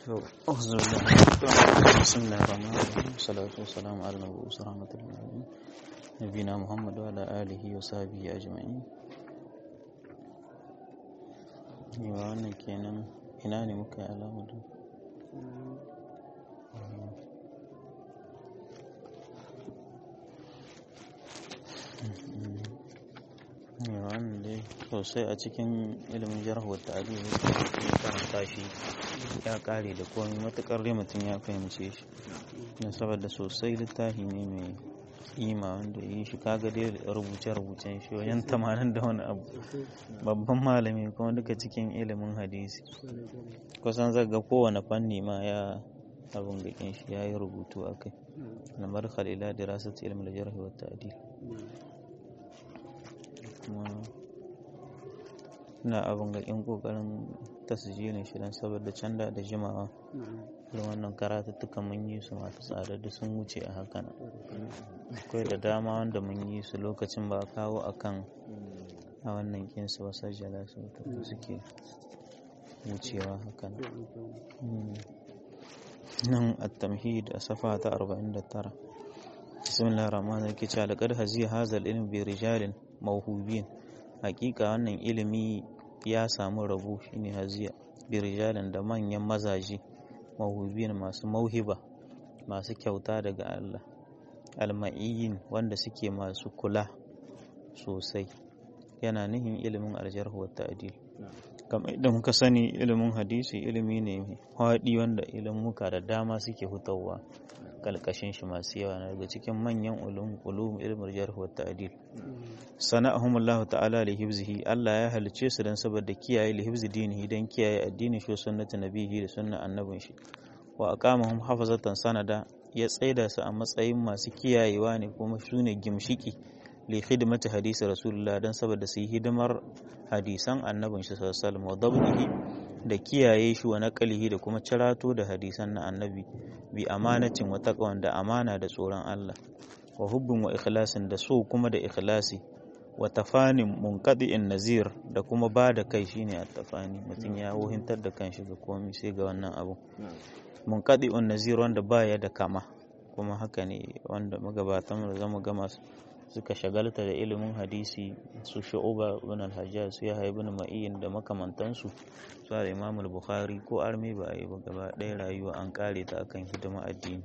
أعوذ بالله بسم الله الرحمن الرحيم والصلاة والسلام على المبعوث رحمة للعالمين نبينا محمد وعلى آله وصحبه أجمعين yawa wannan kenan ina ne muka yi alamar yawa wannan dai sosai a cikin ilimin jarhuwar ta'adi ya karanta shi ya kare da komai matukar dai mutum ya fahimce shi don saboda sosai littafi ne mai kima wanda yi shi kaga dai rubuce-rubucen shi wajen tamanin da wani abu babban malami kuma duka cikin ilimin hadisi kusan zaga kowane fanni ma ya abin gakin shi ya yi rubutu a kai lamar khalila da rasat ilimin jarhi wa ta'adil kuma na abin gakin kokarin tasijilin shi don saboda canda da jimawa da wannan karatuttuka mun yi su masu tsada da sun wuce a hakan akwai da dama wanda mun yi su lokacin ba kawo akan a wannan kinsu wasu jala su suke wucewa hakan nan at-tamhid a safa ta 49 bismillahir rahmanir rahim kici laqad haziya hazal ilm bi rijalin mawhubin hakika wannan ilimi ya samu rabu shine haziya bi rijalin da manyan mazaje mawhubin masu mauhiba masu kyauta daga Allah alma'iyyin wanda suke masu kula sosai yana nihin ilimin aljarhu wa ta'dil kamar idan muka sani ilimin hadisi ilimi ne mai haɗi wanda ilimuka da dama suke hutawa kalkashin shi masu yawa na daga cikin manyan ulum ulum ilmin jarh wa ta'dil sana'ahum Allah ta'ala li hifzihi Allah ya halice su dan saboda kiyaye li hifzi dinihi dan kiyaye addinin shi sunnati nabihi da sunnan annabin shi wa aqamahum hafazatan sanada ya tsaida su a matsayin masu kiyayewa ne kuma su ne gimshiki li khidmati hadisi rasulullah dan saboda su yi hidimar hadisan annabin shi sallallahu alaihi wasallam da kiyaye shi wa naqalihi da kuma cirato da hadisan na annabi bi amanatin wa taqwan da amana da tsoron Allah wa hubbin wa ikhlasin da so kuma da ikhlasi wa tafanin munqadi'in nazir da kuma ba da kai shine at-tafani mutum ya wuhintar da kanshi ga komai sai ga wannan abu munqadi'un nazir wanda baya da kama kuma haka ne wanda magabatan da zama gama suka shagalta da ilimin hadisi su shu'uba ibn al-hajjaj su yahya ibn ma'in da makamantansu su da imam al-bukhari ko arme ba a yi ba gaba ɗaya rayuwa an kare ta akan hidima addini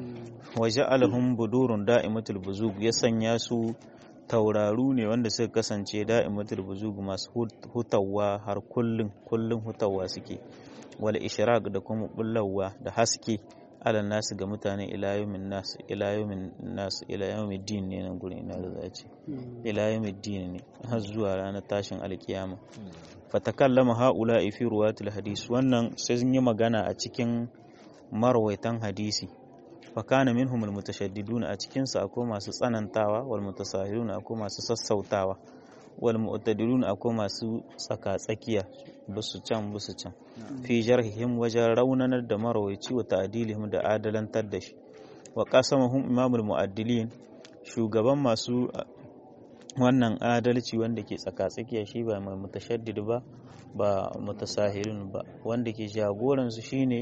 wa ja'alahum budurun da'imatul buzug ya sanya su tauraru ne wanda suka kasance da'imatul buzug masu hutawa har kullun kullun hutawa suke wal ishraq da kuma bullawa da haske ala nasu ga mutane ilayomin nasu ilayomin nasu ilayomin din ne nan gurin ina da zace ilayomin din ne har zuwa ranar tashin alkiyama fatakallama haula fi ruwatul hadis wannan sai sun yi magana a cikin marwaitan hadisi fakana minhum almutashaddidun a cikin su akwai masu tsanantawa wal mutasahilun akwai masu sassautawa wal mu'tadilun akwai masu tsaka tsakiya busu can busu can fi jarhihim wajen raunanar da marawaici wa ta'dilihim da adalantar da shi wa qasamahum imamul mu'addilin shugaban masu wannan adalci wanda ke tsaka tsakiya shi ba mai mutashaddid ba ba mutasahilun ba wanda ke jagoran su shine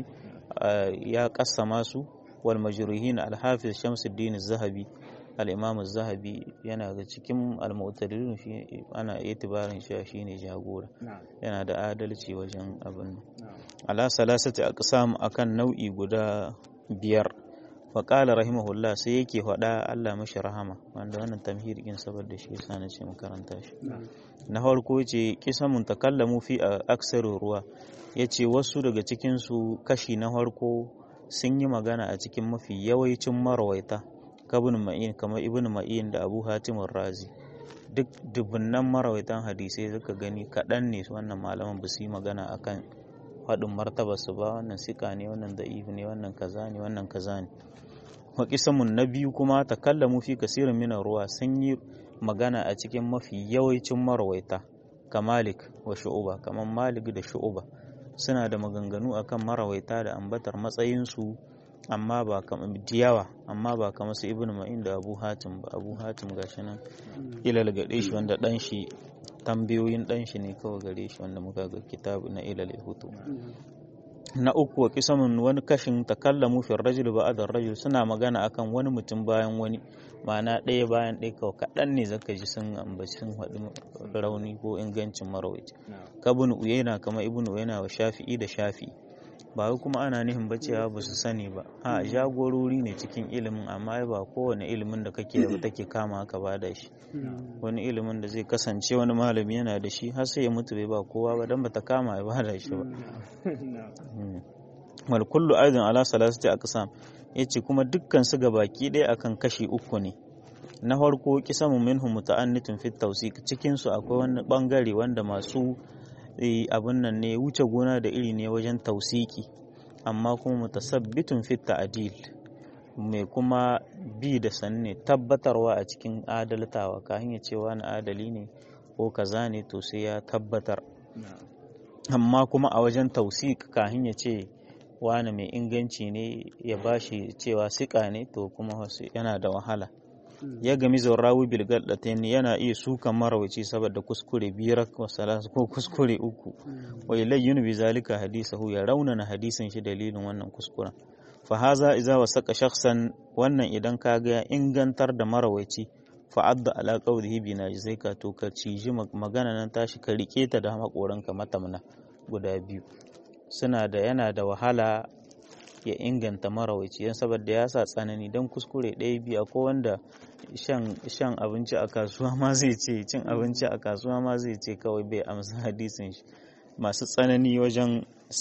ya kassama su wal majruhin al-hafiz Shamsuddin az-Zahabi al-Imam az-Zahabi yana ga cikin al-mu'tadilun shi ana itibarin shi shine jagora yana da adalci wajen abin ala salasati aqsam akan nau'i guda biyar fa qala rahimahullah sai yake faɗa Allah mashi rahama wanda wannan tamhid din saboda shi yasa na ce makaranta shi na farko yace kisamun takallamu fi aksaru ruwa yace wasu daga cikin su kashi na farko sun yi magana a cikin mafi yawancin marawaita kabin ma'in kamar ibn ma'in da abu hatimun razi duk dubunnan marawaitan hadisai suka gani kaɗan ne wannan malaman ba su yi magana akan faɗin martabarsu ba wannan sika ne wannan da'if ne wannan kaza ne wannan kaza ne waƙisamun na biyu kuma takallamu fi kasirin minan ruwa sun yi magana a cikin mafi yawancin marawaita ka malik wa shu'uba kamar malik da shu'uba suna da maganganu akan marawaita da ambatar matsayinsu amma ba kamar diyawa amma ba kamar su ibnu ma'in da abu hatim ba abu hatim gashi nan ilal gade shi wanda dan shi tambayoyin dan shi ne kawai gare shi wanda muka ga kitabu na ilal hutu na uku wa kisamun wani kashin takallamu fi rajul ba'da rajul suna magana akan wani mutum bayan wani ma'ana ɗaya bayan ɗaya kawai kaɗan ne zaka ji sun ambaci sun haɗu rauni ko ingancin marawaici kabun uyena kama ibn uyena wa shafi'i da shafi'i ba wai kuma ana nihin ba cewa ba su sani ba a jagorori ne cikin ilimin amma ba kowane ilimin da kake da take kama ka ba da shi wani ilimin da zai kasance wani malami yana da shi har sai ya mutu bai ba kowa ba dan bata kama ya ba da shi ba wal kullu aidan ala salasati aqsam yace kuma dukkan su baki ɗaya akan kashi uku ne na farko kisamu minhum muta'annitun fit tawsiq cikin su akwai wani bangare wanda masu abin nan ne wuce gona da iri ne wajen tausiki amma kuma mutasabbitun fit ta'dil mai kuma bi da sanne tabbatarwa a cikin adaltawa ka hanyar cewa na adali ne ko kaza ne to sai ya tabbatar amma kuma a wajen tausik ka hanyar ce wani mai inganci ne ya bashi cewa sika ne to kuma yana da wahala ya gami zaurawi bilgal ɗatain yana iya sukan marawaci saboda kuskure biyar ko kuskure uku wai layyun bi zalika hadisahu ya raunana hadisin shi dalilin wannan kuskuren fa haza iza wasaka shakhsan wannan idan ka ga ingantar da marawaci fa adda ala qawlihi bi najzaika to ka ciji magana nan tashi ka rike ta da makoranka matamna guda biyu suna da yana da wahala ya inganta marawaci yan saboda ya sa tsanani don kuskure ɗaya biyu ko wanda shan abinci a kasuwa ma zai ce cin abinci a kasuwa ma zai ce kawai bai amsa hadisin shi masu tsanani wajen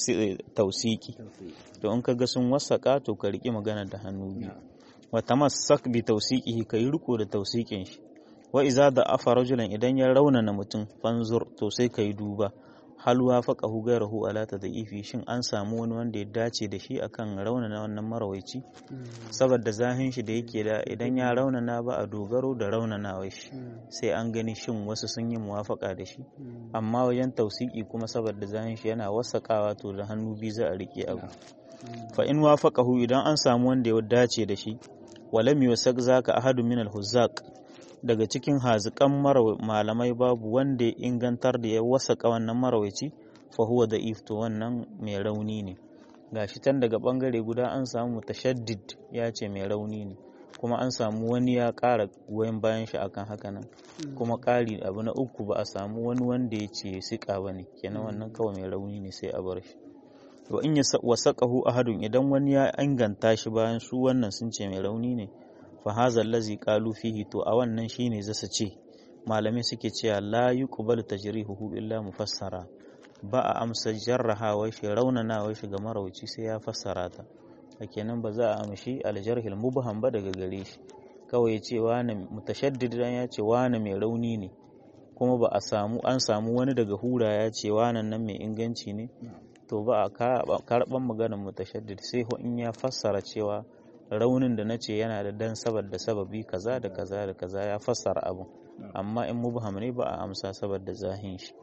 tausiki to in ka ga sun wasaka to ka riƙi magana da hannu biyu wa tamassak bi tausiqihi ka yi riko da tausikin shi wa iza da afa rajulan idan ya raunana mutum fanzur to sai ka yi duba hal wafaqahu ghayruhu ala tad'ifi shin an samu wani wanda ya dace da shi akan raunana wannan marawaici saboda zahin shi da yake da idan ya raunana ba a dogaro da raunanawa shi sai an gani shin wasu sun yi muwafaka da shi amma wajen tausiki kuma saboda zahin shi yana wasakawa to da hannu biyu za a rike abu fa in wafaqahu idan an samu wanda ya dace da shi walam yusak zaka ahadu min al-huzzaq daga cikin hazikan malamai babu wanda ya ingantar da ya wasaka wannan marawaici fa huwa da to wannan mai rauni ne gashi tan daga bangare guda an samu mutashaddid ya ce mai rauni ne kuma an samu wani ya ƙara goyon bayan shi akan haka nan kuma ƙari abu na uku ba a samu wani wanda ya ce siƙa ba ne kenan wannan kawai mai rauni ne sai a bar shi wa in ya wasaqahu ahadun idan wani ya inganta shi bayan su wannan sun ce mai rauni ne fa hadha allazi qalu fihi to a wannan shine zasu ce malamai suke cewa la yuqbalu tajrihuhu illa mufassara ba a amsa jarrahawa shi raunanawa shi ga marauci sai ya fassara ta kenan ba za a amshi aljarhil mubham ba daga gare shi kawai ya ce wani mutashaddid ya ce wani mai rauni ne kuma ba a samu an samu wani daga hura ya ce wannan nan mai inganci ne to ba a karɓar maganar mutashaddid sai in ya fassara cewa raunin da na ce yana da dan saboda sababi kaza da kaza da kaza ya fassara abu amma in mubham ne ba a amsa saboda zahin shi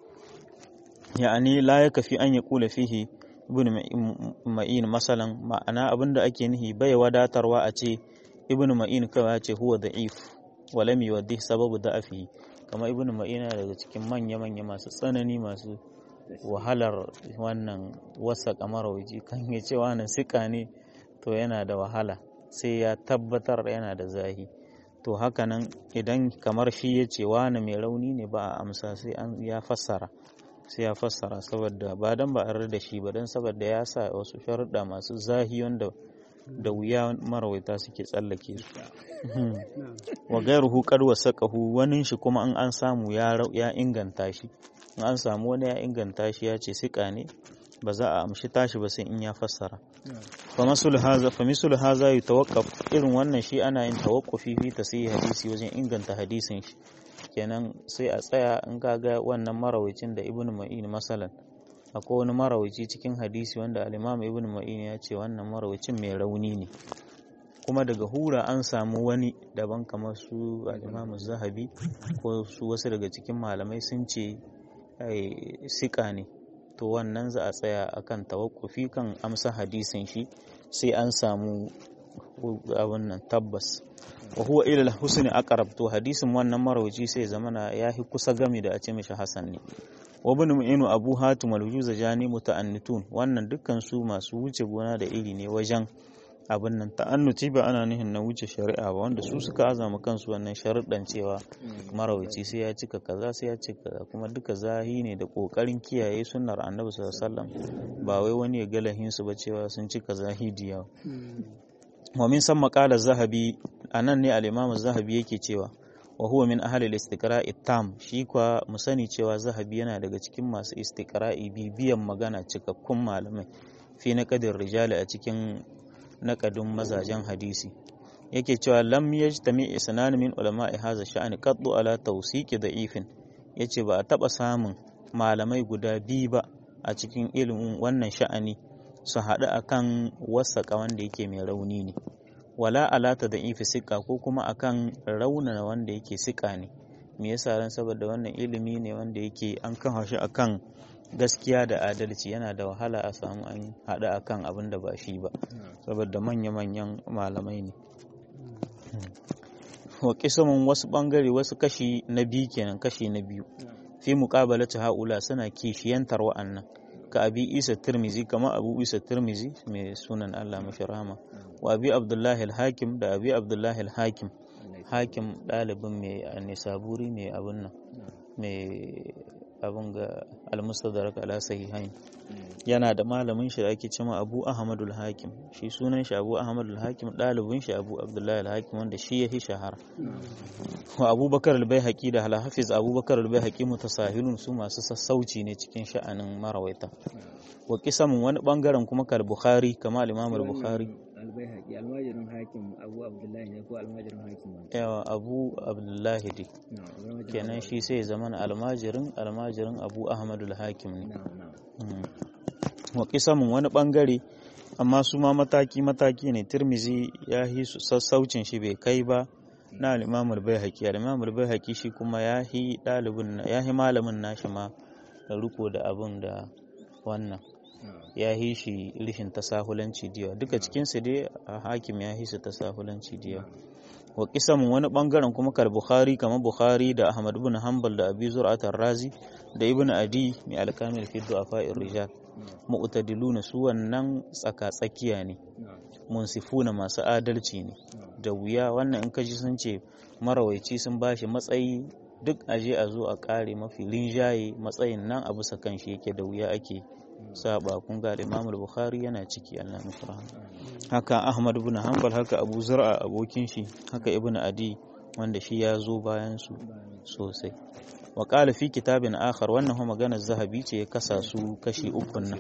ya'ani la ya kafi an ya kula fihi ibn ma'in masalan ma'ana abinda ake nihi bai wadatarwa a ce ibn ma'in kawai ya ce huwa da'if walam yuwaddih sababu da'afi kamar ibn ma'in daga cikin manya manya masu tsanani masu wahalar wannan wasa kamar waje kan ya ce wannan sika ne to yana da wahala sai ya tabbatar yana da zahi to hakanan idan kamar shi ya ce wani mai rauni ne ba a amsa sai an ya fassara sai ya fassara saboda ba dan ba a da shi ba dan saboda ya sa wasu sharuɗa masu zahi wanda da wuya marawaita suke tsallake su wa gairuhu qad wasaqahu wani shi kuma in an samu ya inganta shi in an samu wani ya inganta shi ya ce sika ne ba za a amshi tashi ba sai in ya fassara fa masul haza fa misul haza yutawaqqaf irin wannan shi ana yin tawaqqufi fi tasih hadisi wajen inganta hadisin shi kenan sai a tsaya in kaga wannan marawicin da ibnu ma'in masalan akwai wani marawici cikin hadisi wanda al-imam ibnu ma'in ya ce wannan marawicin mai rauni ne kuma daga hura an samu wani daban kamar su al-imam zahabi ko su wasu daga cikin malamai sun ce sika ne to wannan za a tsaya akan tawakkufi kan amsa hadisin shi sai an samu abun nan tabbas wa huwa ila husni aqrab to hadisin wannan marawaci sai zamana yahi kusa gami da a ce mishi hasan ne wa ibn mu'inu abu hatim al-juzajani muta'annitun wannan dukkan su masu wuce gona da iri ne wajen abin nan ta'annuti ba ana nihin na wuce shari'a ba wanda su suka azama kansu wannan sharuɗan cewa marawaci sai ya cika kaza sai ya cika kaza kuma duka zahi ne da ƙoƙarin kiyaye sunnar annabi sallallahu alaihi wasallam ba wai wani ya galahin su ba cewa sun cika zahidi yawa wa min san maqala zahabi anan ne al-imam zahabi yake cewa wa huwa min ahli al-istiqra'i tam shi kwa mu sani cewa zahabi yana daga cikin masu istiqra'i bibiyan magana cikakkun malamai fi naqadir rijali a cikin naƙadin mazajen hadisi yake cewa lam yajtami isnan min ulama'i hadha sha'ani qaddu ala tawsiqi da'ifin yace ba a taba samun malamai guda biyu ba a cikin ilimin wannan sha'ani su haɗu akan wasaƙa wanda yake mai rauni ne wala alata da ifi siƙa ko kuma akan raunana wanda yake siƙa ne me yasa ran saboda wannan ilimi ne wanda yake an kan shi akan gaskiya da adalci yana da wahala a samu an haɗu akan abin da ba shi ba saboda manya-manyan malamai ne wa kisamin wasu ɓangare wasu kashi na biyu kenan kashi na biyu fi muƙabalata haula suna kishiyantar wa'annan ka abi isa tirmizi kama abu isa tirmizi mai sunan allah mashi rahama wa abi abdullahi hakim da abi abdullahi hakim hakim ɗalibin mai nisaburi mai abin nan mai abin ga almustadrak ala sahihain yana da malamin shi da ake cewa Abu Ahmadul Hakim shi sunan shi Abu Ahmadul Hakim dalibin shi Abu Abdullahi al-Hakim wanda shi yahi shahara wa Abubakar al-Baihaqi da al-Hafiz Abubakar al-Baihaqi mutasahilun su masu sassauci ne cikin sha'anin marawaita wa kisamun wani bangaren kuma kal Bukhari kama al-Imam al-Bukhari albayhaqi almajirin hakim abu abdullahi ne ko almajirin hakim yawa abu abdullahi dai kenan shi sai zaman almajirin almajirin abu ahmadul hakim ne wa kisamun wani bangare amma su ma mataki mataki ne tirmizi ya yi sassaucin shi bai kai ba na al-imamul baihaqi al-imamul baihaqi shi kuma ya yi dalibin ya yi malamin nashi ma da riko da abun da wannan ya yi shi rishin tasahulanci diya duka cikinsu dai a hakim ya yi su tasahulanci diya wa kisamun wani bangaren kuma kar bukhari kamar bukhari da ahmad ibn hanbal da abi zur'at razi da ibn adi mai alkamil fi du'afa'ir rijal mu'tadiluna su wannan tsaka tsakiya ne munsifuna masu adalci ne da wuya wannan in kaji sun ce marawaici sun bashi matsayi duk aje a zo a kare mafi linjaye matsayin nan a bisa kan shi yake da wuya ake saba kun ga Imam Bukhari yana ciki Allah mufra haka Ahmad ibn Hanbal haka Abu Zur'a abokin shi haka Ibn Adi wanda shi ya zo bayan su sosai wa qala fi kitabin akhar wannan kuma maganar Zahabi ce ya kasa su kashi uku nan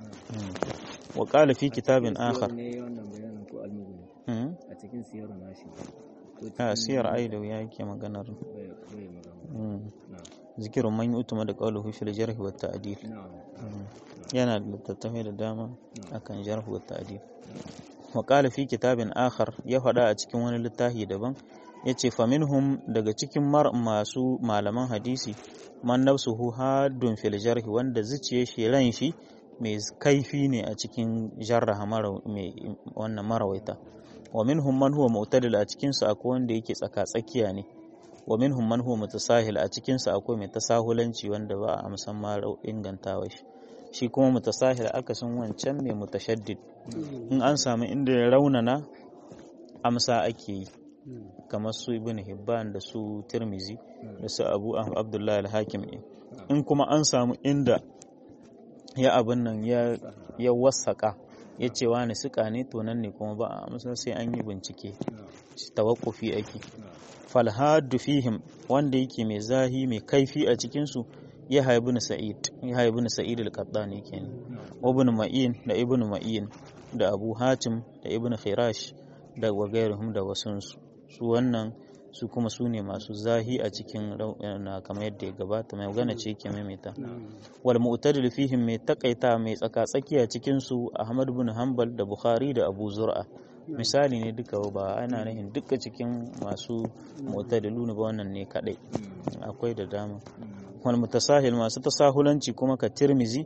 wa qala fi kitabin akhar ne wannan bayanin ko almugni a cikin siyar nashi a siyar aidawi yake maganar bai bai magana zikirin man utuma da qawluhu fil jarh wa ta'dil yana da littattafai da dama akan jarh wa ta'dil wa qala fi kitabin akhar ya faɗa a cikin wani littafi daban yace fa minhum daga cikin masu malaman hadisi man nafsuhu haddun fil jarh wanda zuciye shi ran shi mai kaifi ne a cikin jarraha mai wannan marawaita wa minhum man huwa mu'tadil a cikin su akwai wanda yake tsaka tsakiya ne wa minhum man huwa mutasahil a cikin sa akwai mai tasahulanci wanda ba a amsan ma ingantawa shi shi kuma mutasahil akasin wancan mai mutashaddid in an samu inda ya raunana amsa ake yi kamar su ibn hibban da su tirmizi da su abu abdullahi al-hakim in kuma an samu inda ya abin nan ya ya wasaka ya ce wani suka ne to nan ne kuma ba a amsa sai an yi bincike tawakkufi ake falhadu fihim wanda yake mai zahi mai kaifi a cikinsu ya haibu sa'id ya haibu sa'id al-qattani kenan ibn ma'in da ibn ma'in da abu hatim da ibn khirash da wagairuhum da wasunsu su wannan su kuma su ne masu zahi a cikin na kamar yadda ya gabata mai magana ce ke maimaita wal mu'tadil fihim mai takaita mai tsaka tsakiya cikin su ahmad ibn hanbal da bukhari da abu zur'a misali ne duka ba ana nufin duka cikin masu mu'tadilu ne ba wannan ne kadai akwai da dama wal mutasahil masu tasahulanci kuma ka tirmizi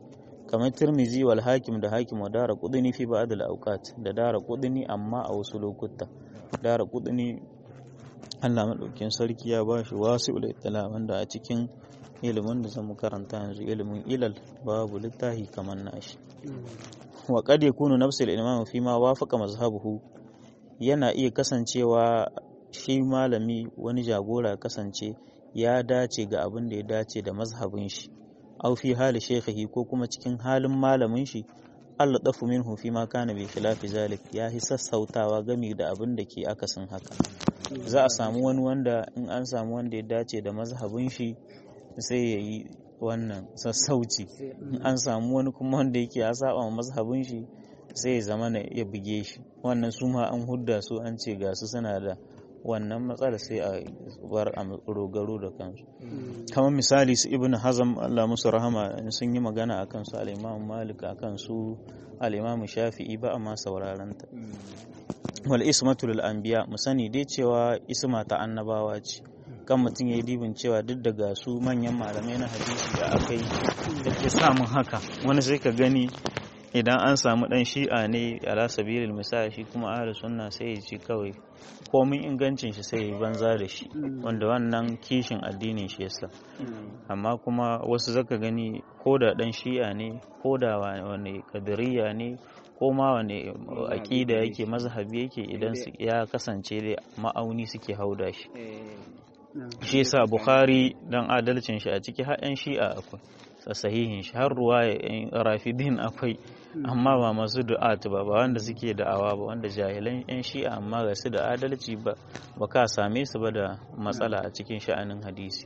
kamar tirmizi wal hakim da hakim wa dara kudini fi ba'd al awqat da dara kudini amma a wasu lokuta dara kudini Allah madaukin sarki ya ba shi wasi'ul ittila wanda a cikin ilimin da zamu karanta yanzu ilimin ilal babu littafi kamar nashi wa qad yakunu nafsul imam fi ma wafaqa mazhabuhu yana iya kasancewa shi malami wani jagora kasance ya dace ga abin da ya dace da mazhabin shi aw fi hali shaykhihi ko kuma cikin halin malamin shi Allah dafu minhu fi ma kana bi khilafi zalik ya hi sassautawa gami da abin da ke akasin haka za a samu wani wanda in an samu wanda ya dace da mazhabin shi sai ya yi wannan sassauci in an samu wani kuma wanda yake ya saba mazhabin shi sai ya zama na ya buge shi wannan su ma an hudda su an ce ga su suna da wannan matsala sai a bar a rogaro da kansu kamar misali su ibn hazam Allah musu rahama sun yi magana akan su al-imam malik akan su al-imam shafi'i ba amma sauraron ta wal ismatu lil anbiya mu sani dai cewa isma ta annabawa ce kan mutum ya yi dibin cewa duk daga su manyan malamai na hadisi da aka yi da ke samun haka wani sai ka gani idan an samu dan shi'a ne ala sabilil misali shi kuma ahli sunna sai ya ci kawai komin ingancin shi sai ya banza da shi wanda wannan kishin addinin shi yasa amma kuma wasu zaka gani ko da dan shi'a ne ko da wani kadiriya ne ko ma wani aƙida yake mazhabi yake idan ya kasance da ma'auni suke hauda shi shi yasa bukhari dan adalcin shi a ciki har yan shi'a akwai sahihin shi har ruwa rafidin akwai amma ba masu du'at ba ba wanda suke da'awa ba wanda jahilan yan shi'a amma ga su da adalci ba ba ka same su ba da matsala a cikin sha'anin hadisi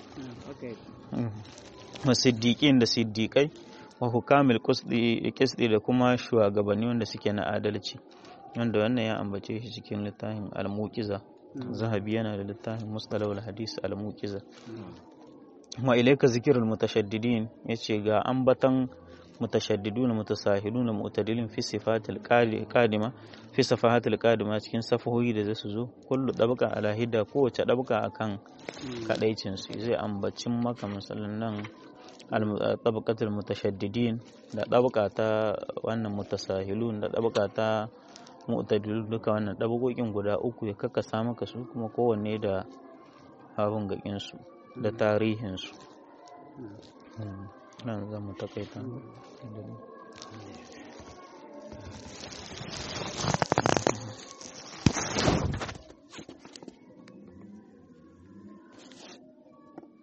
masiddiƙin da siddiƙai wa hukamil kisdi da kuma shugabanni wanda suke na adalci wanda wannan ya ambace shi cikin littafin al-muqiza zahabi yana da littafin mustalahul hadis al-muqiza wa ilayka zikrul mutashaddidin yace ga ambatan mutashaddiduna mutasahiluna mu'tadilin fi sifatil qadima fi safahatil qadima cikin safahoyi da zasu zo kullu dabqa ala hidda kowace dabqa akan kadaicin su zai ambacin maka misalan nan tabaqatul mutashaddidin da dabqa ta wannan mutasahilun da dabqa ta mu'tadilun duka wannan dabagokin guda uku ya kakkasa maka su kuma kowanne da abun gakin su da tarihin su nan zan mu takaita